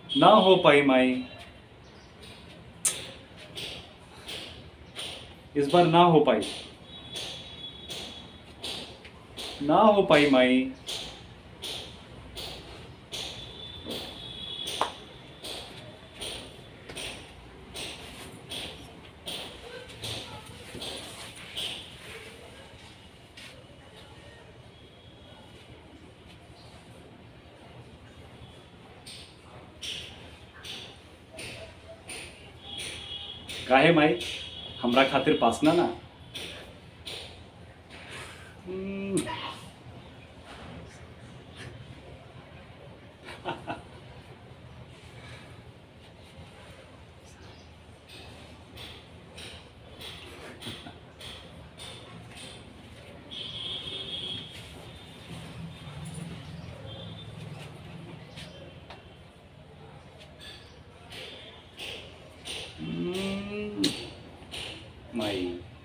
ना हो पाई माई इस बार ना हो पाई ना हो पाई माई काहे माई हमरा खातिर पासना ना हम्म, हम्म, माई